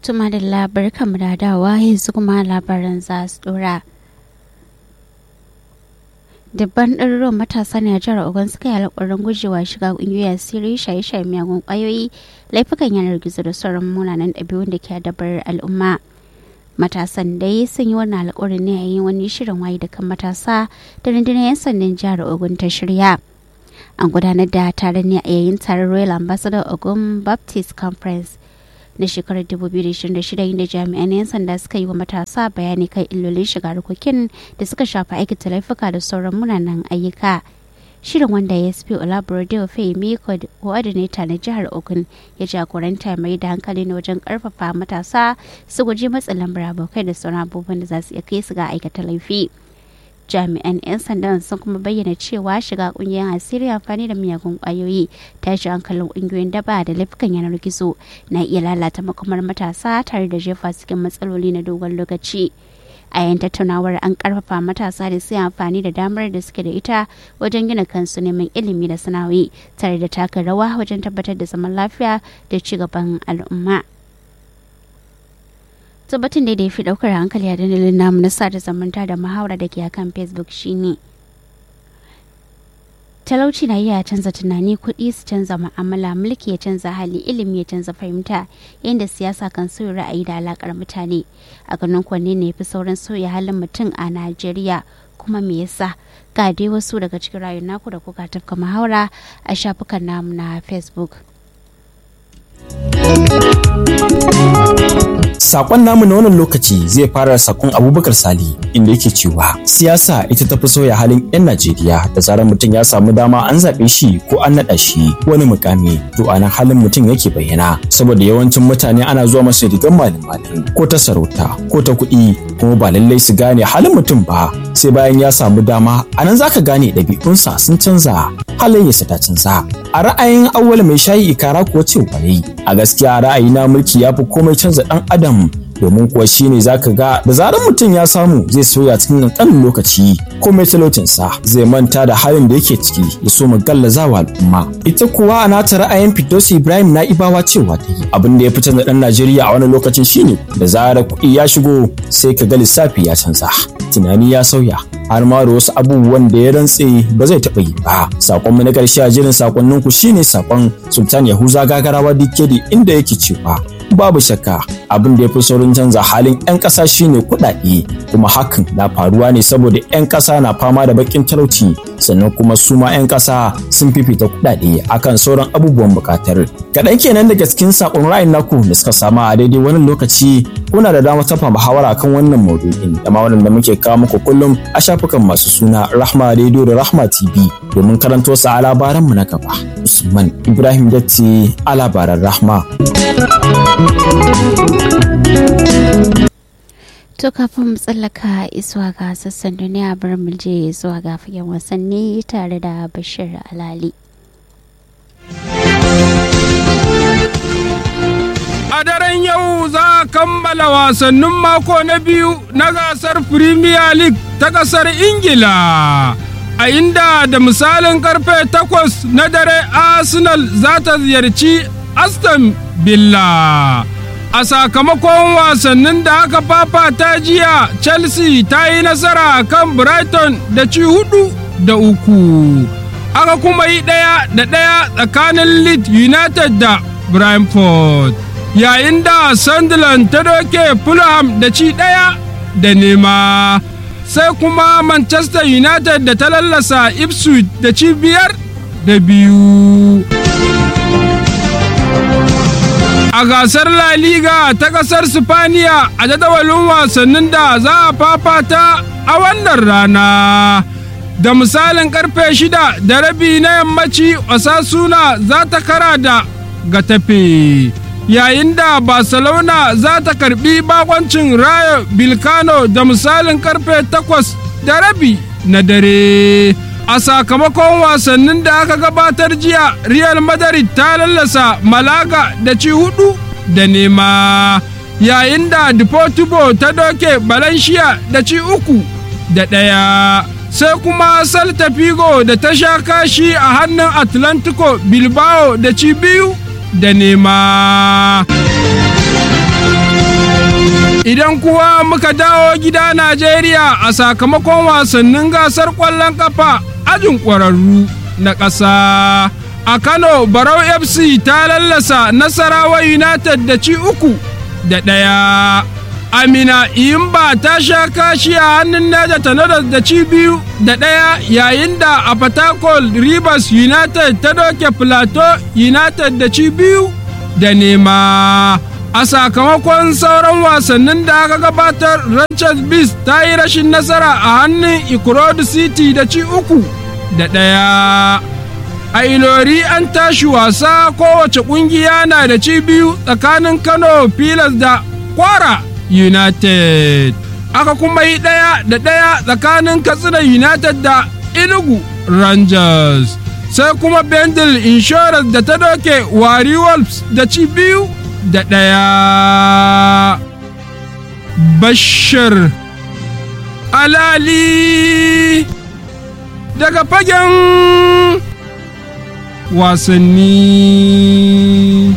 Tuma da labar kamar da dawa yanzu kuma labaran za su dora. Dabban ɗaruruwan matasa ne a jihar Ogun suka yi alƙawarin gujewa shiga ƙungiyoyin asiri shaye-shaye miyagun ƙwayoyi laifukan yanar gizo da sauran munanan ɗabi'un da ke dabar al'umma. Matasan dai sun yi wannan alƙawarin ne a yin wani shirin waye da kan matasa da rundunar 'yan sandan jihar Ogun ta shirya. An gudanar da taron ne a yayin taron Royal Ambassador Ogun Baptist Conference na shekarar 2026 inda jami'an 'yan sanda suka yi wa matasa bayani kan illolin shiga harkokin da suka shafi aikata laifuka da sauran munanan ayyuka shirin wanda ya sp olaborode fahimi coordinator na jihar ogun ya jagoranta mai da hankali na wajen karfafa matasa su guji matsin lambar abokai da sauran abubuwan da za su iya kai su ga aikata laifi jami'an 'yan sandan sun kuma bayyana cewa shiga kungiyar asiri amfani da miyagun kwayoyi tashi hankalin kungiyoyin daba da laifukan yanar gizo na iya lalata makamar matasa tare da jefa cikin matsaloli na dogon lokaci a yayin tattaunawar an karfafa matasa da su amfani da damar da suke da ita wajen gina kansu neman ilimi da sana'o'i tare da taka rawa wajen tabbatar da zaman lafiya da ci gaban al'umma. tabbatin da ya fi daukar hankali a dandalin namu na sada zamanta da muhawara da ke akan facebook shine talauci na iya canza tunani kuɗi su canza ma'amala mulki ya canza hali ilimi ya canza fahimta yadda siyasa kan sauya ra'ayi da alakar mutane a ganin kwanne ne fi sauran sauya halin mutum a najeriya kuma me yasa ga dai wasu daga cikin rayuwar naku da kuka tafka muhawara a shafukan namu na facebook Sakon namu na wannan lokaci zai fara sakon Abubakar Sali inda yake cewa siyasa ita tafi sauya halin 'yan Najeriya da zarar mutum ya samu dama an zaɓe shi ko an naɗa shi wani mukami to anan halin mutum yake bayyana saboda yawancin mutane ana zuwa masa rigar malin malin ko ta sarauta ko ta kuɗi kuma ba lallai su gane halin mutum ba sai bayan ya samu dama anan zaka gane ɗabi'unsa sun canza halayyarsa ta canza a ra'ayin awwal mai shayi ikara kuwa cewa yayi a gaskiya ra'ayi na mulki ya fi komai canza ɗan adam domin kuwa shine zaka ga da zarar mutum ya samu zai soya cikin ƙanƙanin lokaci komai talaucinsa zai manta da halin da yake ciki ya so mu gallazawa al'umma ita kuwa a nata ra'ayin Firdausi Ibrahim na ibawa cewa ta yi abin da ya fi canza ɗan Najeriya a wani lokacin shine da zarar kuɗi ya shigo sai ka ga lissafi ya canza tunani ya sauya har ma da wasu abubuwan da ya rantse ba zai taɓa yi ba sakon mu na ƙarshe a jerin sakonnin ku shine sakon Sultan Yahuza Gagarawa Dikedi inda yake cewa babu shakka abin da ya fi saurin canza halin 'yan ƙasa shine kuɗaɗe kuma hakan na faruwa ne saboda 'yan ƙasa na fama da baƙin talauci sannan kuma su ma 'yan ƙasa sun fifita kuɗaɗe akan sauran abubuwan buƙatar kaɗan kenan daga cikin sakon ra'ayin naku da suka sama a daidai wannan lokaci kuna da damar tafa muhawara kan wannan maudu'in da ma wannan da muke kawo muku kullum a shafukan masu suna Rahma Radio da Rahma TV domin karanto sa a labaran mu na gaba Usman Ibrahim Datti a labaran Rahma To kafin mu tsallaka isuwa ga sassan duniya bar mu je zuwa ga fagen wasanni tare da Bashir Alali. A daren yau za a kammala wasannin mako na biyu na gasar Premier League ta ƙasar Ingila. A inda da misalin karfe takwas na dare Arsenal za ta ziyarci Aston Villa. A sakamakon wasannin da aka fafata jiya, Chelsea ta yi nasara kan Brighton da ci hudu da uku. Aka kuma yi ɗaya da ɗaya tsakanin Leeds United da Brentford. Yayin da Sunderland ta doke Fulham da ci ɗaya da nema. Sai kuma Manchester United da ta lallasa Ipswich da ci biyar da biyu. a gasar La Liga ta ƙasar Sifaniya a jadawalin wasannin da za a fafata a wannan rana. Da misalin karfe shida da rabi na yammaci Osasuna za ta kara da gatafe. Yayin da Barcelona za ta karbi bakoncin Rayo Bilkano da misalin karfe takwas da rabi na dare. a sakamakon wasannin da aka gabatar jiya real madrid ta lallasa malaga da ci hudu da nema yayin da deportivo ta doke valencia da ci uku da ɗaya sai kuma salta figo da ta sha kashi a hannun atlantico bilbao da ci biyu da nema Idan kuwa muka dawo gida Najeriya a sakamakon wasannin gasar ƙwallon ƙafa ajin ƙwararru na ƙasa. A Kano, Barau FC ta lallasa Nasarawa United da ci uku da ɗaya. Amina Iyimba ta sha kashi a hannun Neja Tanadas da ci biyu da ɗaya yayin da a Fatakol Rivers United ta doke Plateau United da ci biyu da nema. A sakamakon sauran wasannin da aka gabatar, Rangers Beast ta yi rashin nasara a hannun Ikorodu City da ci uku da ɗaya. A Ilori an tashi wasa kowace ƙungiya na da ci biyu tsakanin Kano Pilas da Kwara. United. Aka kuma yi ɗaya da ɗaya tsakanin Katsina United da Enugu Rangers. Sai kuma Bendel Insurance da ta doke Wari Wolves da ci biyu da ɗaya. Bashir Alali daga fagen wasanni.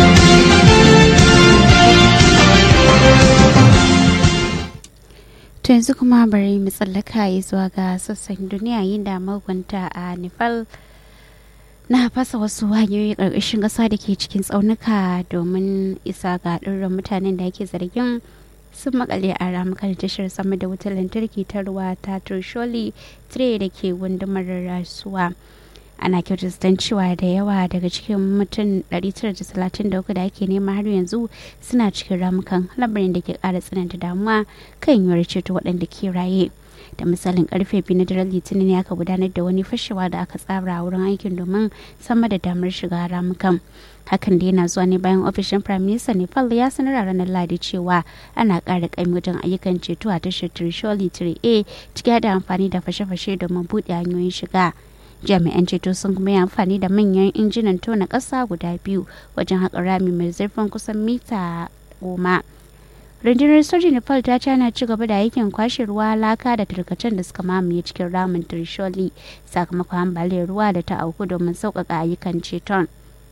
To yanzu kuma bari mu tsallaka yi zuwa ga sassan duniya yin da magwanta a Nepal na fasa wasu hanyoyi ƙarƙashin ƙasa da ke cikin tsaunuka domin isa ga ɗirin mutanen da ake zargin sun makale a ramukan tashar sama da wutar lantarki ta ruwa ta Trisholi 3 da ke gundumar rasuwa. ana kyautata cewa da yawa daga cikin mutum 933 da ake nema har yanzu suna cikin ramukan lamarin da ke kara tsananta damuwa kan yiwuwar ceto waɗanda ke raye da misalin karfe biyu na daren litinin ne aka gudanar da wani fashewa da aka tsara a wurin aikin domin sama da damar shiga ramukan hakan da yana zuwa ne bayan ofishin prime minister nepal ya sanar a ranar ladi cewa ana ƙara ƙaimi wajen ayyukan ceto a tashar trisholi 3a cike da amfani da fashe-fashe domin buɗe hanyoyin shiga jami'an ceto sun kuma yi amfani da manyan injinan tona ƙasa guda biyu wajen haƙa rami mai zurfin kusan mita goma rundunar sojin nepal ta ce ana ci gaba da aikin kwashe ruwa laka da tarkacen da suka mamaye cikin ramin trisholi sakamakon ambaliyar ruwa da ta auku domin sauƙaƙa ayyukan ceton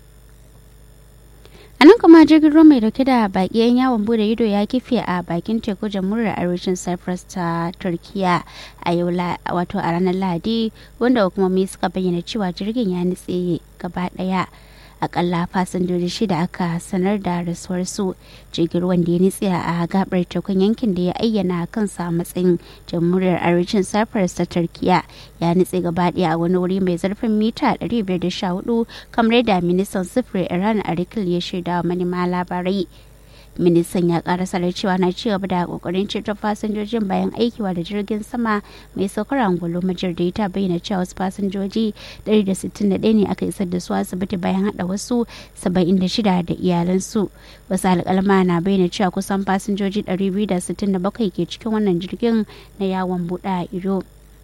a nan kuma jirgin ruwa mai dauke da baki yan yawon bude ido ya kife a bakin teku jamhuriyar arewacin cyprus ta turkiya a yau wato a ranar lahadi wanda hukumomi suka bayyana cewa jirgin ya nutse gaba daya akalla fasinjoji shida aka sanar da rasuwar su jirgin ruwan da ya nitse a gabar tekun yankin da ya ayyana kansa a matsayin jamhuriyar arewacin cyprus ta turkiya ya nitse gaba daya a wani wuri mai zarfin mita 514 kamar da ministan sufuri iran arikil ya shaida wa manema labarai ministan ya karasa da cewa na ci gaba da kokarin ceton fasinjojin bayan aikiwa da jirgin sama mai saukar angolo majirda ta bayyana cewa wasu fasinjoji 161 ne aka isar da su asibiti bayan hada wasu 76 da iyalansu wasu alkalma na bayyana cewa kusan fasinjoji 267 ke cikin wannan jirgin na yawon buɗe ido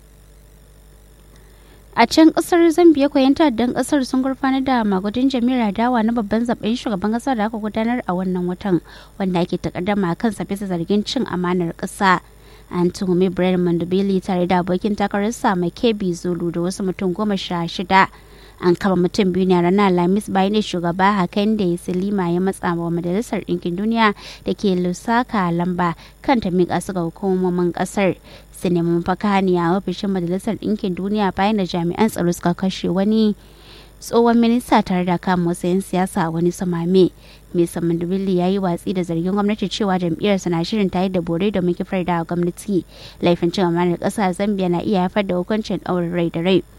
a can kasar zambia koyan ta'addan kasar sun gurfanar da magudin jami'ar dawa na babban zaben shugaban kasa da aka gudanar a wannan watan wanda ake takaddama kan sa bisa zargin cin amanar kasa an tuhumi brian mandabili tare da abokin takararsa mai kebi zulu da wasu mutum goma sha shida an kama mutum biyu ne a ranar alhamis bayan da shugaba hakan da ya silima ya matsa wa majalisar ɗinkin duniya da ke lusaka lamba kan ta miƙa su ga hukumomin ƙasar su nemi mafaka ne a ofishin majalisar ɗinkin duniya bayan da jami'an tsaro suka kashe wani tsohon minista tare da kama wasu 'yan siyasa a wani samame mai samandubili ya yi watsi da zargin gwamnati cewa jam'iyyarsa na shirin tayar da bore domin kifar da gwamnati laifin cin amanar ƙasa zambia na iya haifar da hukuncin ɗaurin rai da rai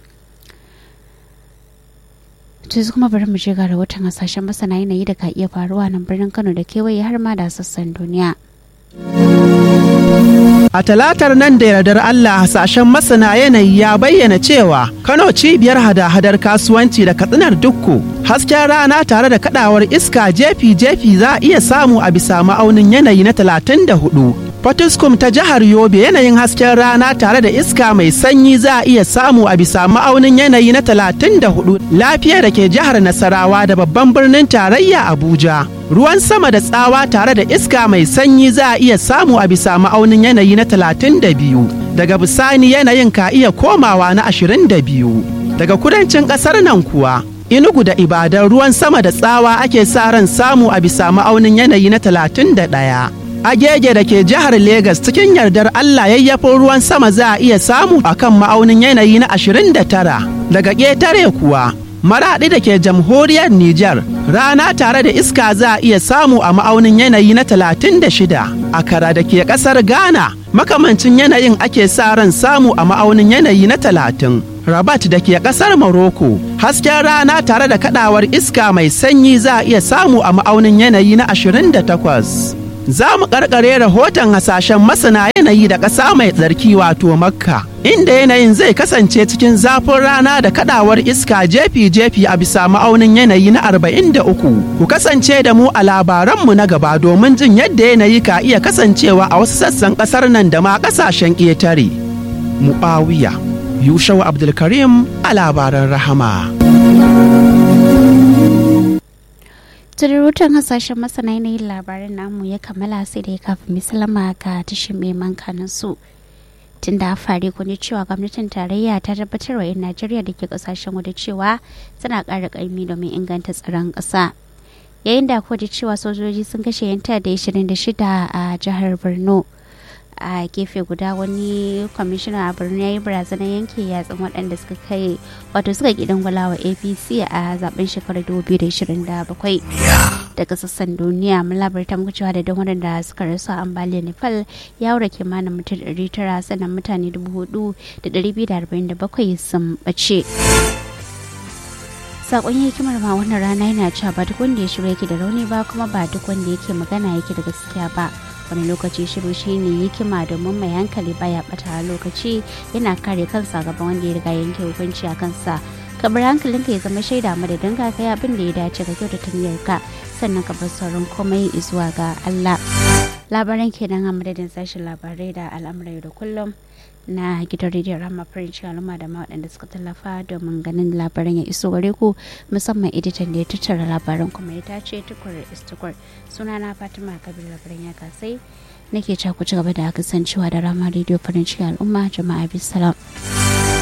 yanzu kuma bari mu je ga rahoton hasashen masana yanayi da ka iya faruwa nan birnin kano da kewaye har ma da sassan duniya A talatar nan da yardar Allah hasashen masana yanayi ya bayyana cewa Kano cibiyar hada-hadar kasuwanci da katsinar dukku hasken rana tare da kadawar iska jefi-jefi za a iya samu a bisa ma'aunin yanayi na 34. Fatiskum ta jihar Yobe yanayin hasken rana tare da iska mai sanyi za a iya samu a bisa ma'aunin yanayi na 34 lafiya da ke jihar Nasarawa da babban birnin tarayya Abuja. Ruwan sama da tsawa tare da iska mai sanyi za a iya samu a bisa ma'aunin yanayi na 32. Daga bisani yanayin ka iya komawa na 22. Daga kudancin ƙasar nan kuwa, Inugu da Ibadan ruwan sama da tsawa ake sa ran samu a bisa ma'aunin yanayi na 31. agege da ke jihar Legas cikin yardar Allah yayyafin ruwan sama za a iya samu a kan ma'aunin yanayi na 29 daga ƙetare kuwa maraɗi da ke jamhuriyar Nijar rana tare da iska za a iya samu a ma'aunin yanayi na 36 akara da ke ƙasar Ghana makamancin yanayin ake sa ran samu a ma'aunin yanayi na 30 Rabat da ke ƙasar Morocco hasken rana tare da kaɗawar iska mai sanyi za a iya samu a ma'aunin yanayi na 28 za mu karkare rahoton hasashen masana yanayi da ƙasa mai tsarki wato makka inda yanayin zai kasance cikin zafin rana da kadawar iska jefi-jefi a bisa ma'aunin yanayi na 43 ku kasance da mu a labaranmu na gaba domin jin yadda yanayi ka iya kasancewa a wasu sassan ƙasar nan da ma ƙasashen ƙetare mu'awiya yushau abdulkarim a labaran rahama Tururutan hasashen masana yanayin labaran namu ya kammala sai da ya kafin misalama ga tashin mai mankanin su. Tun da fari kuni cewa gwamnatin tarayya ta tabbatar wa 'yan Najeriya da ke kasashen waje cewa tana ƙara ƙaimi domin inganta tsaron ƙasa. Yayin da kuwa cewa sojoji sun kashe 'yan da 26 a jihar Borno. a gefe guda wani kwamishina a birni ya yi barazanar yanke yatsun waɗanda suka kai wato suka gidan gwalawa apc a zaben shekarar 2027 daga sassan duniya mun labarta muku cewa da don waɗanda suka rasu a ambaliyar nepal ya wura kimanin mutum 900 sannan mutane 4,247 sun ɓace sakon hikimar ma wannan rana yana cewa ba duk wanda ya shirya yake da rauni ba kuma ba duk wanda yake magana yake da gaskiya ba wani lokaci shiru shine hikima domin mai hankali baya bata lokaci yana kare kansa gaban wanda ya riga yanke hukunci a kansa kabar hankalinka ya zama shaida madadin ka kai abin da ya dace ga kyautata niyyarka sannan ka bar sauran komai zuwa ga Allah labaran kenan a madadin sashen labarai da al'amurai da kullum na gidan rediyon rama farin al'umma da ma waɗanda suka tallafa domin ganin labaran ya iso gare ku musamman editan da ya tattara labaran kuma ya tace tukur istukur sunana fatima kabir labaran ya kasai nake ku ci gaba da kasancewa da rama rediyo farin al'umma jama'a bisalam.